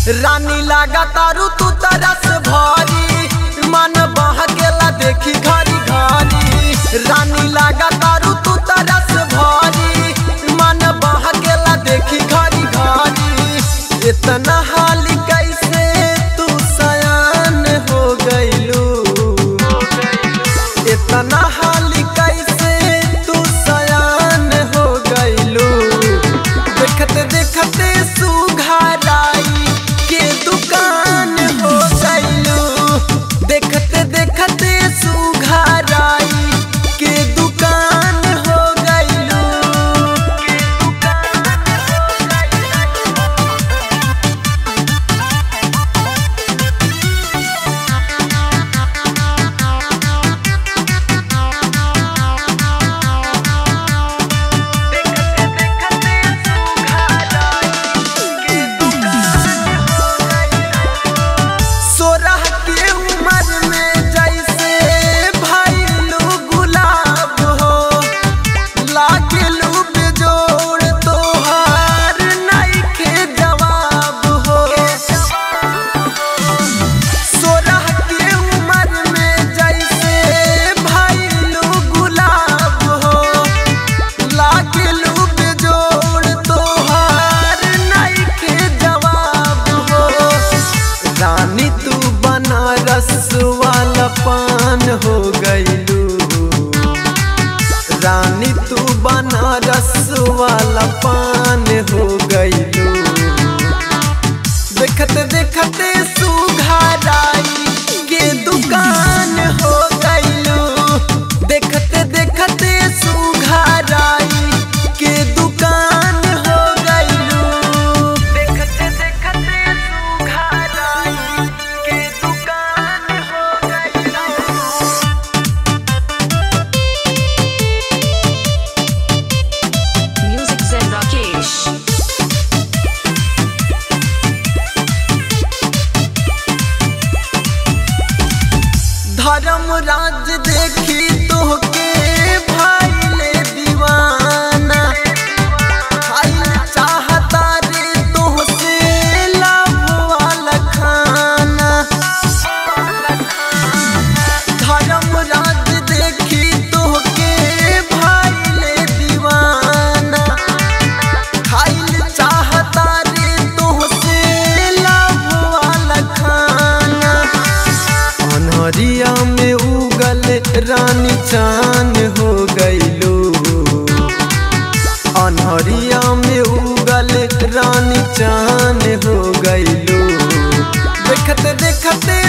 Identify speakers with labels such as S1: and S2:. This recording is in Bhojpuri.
S1: रानी लागा तारू तू तरस भरी मन बह गेला देखी घरी घरी रानी लागा तारू तू तरस भरी मन बह गेला देखी घरी घरी इतना हाली कैसे तू सयान हो गइलू इतना हाली कैसे तू सयान हो गइलू देखते देखते सुघराई के दुकान हो गइलू देखते देखते सुघराई के दुकान हो गइलू सोरह के उम्र में जैसे भइलू गुलाब हो लागलू बेजोड़ तोहार नइखे जवाब हो सोरह के उम्र में जैसे भइलू गुलाब हो लागलू बेजोड़ तोहार नइखे जवाब हो रानी तू बनारस वाला पान हो गइलू रानी तू बनारस वाला पान हो गइलू देखते देखते सुघराई के दुकान हो गइलू देखते देखते सुघराई के दुकान हो गइलू देखते देखते सुघराई के दुकान हो गइलू
S2: Music Zen Rakesh.
S1: धर्म राज देखी तोहके भाईले दीवाना खाइल चाहता रे तोहसे लाभ वाला खाना धर्म राज देखी तोहके भाईले दीवाना खाइल चाहता रे तोहसे लाभ वाला खाना अनहरिया में उगल रानी चान हो गइलू अनहरिया में उगल रानी चान हो गइलू देखते देखते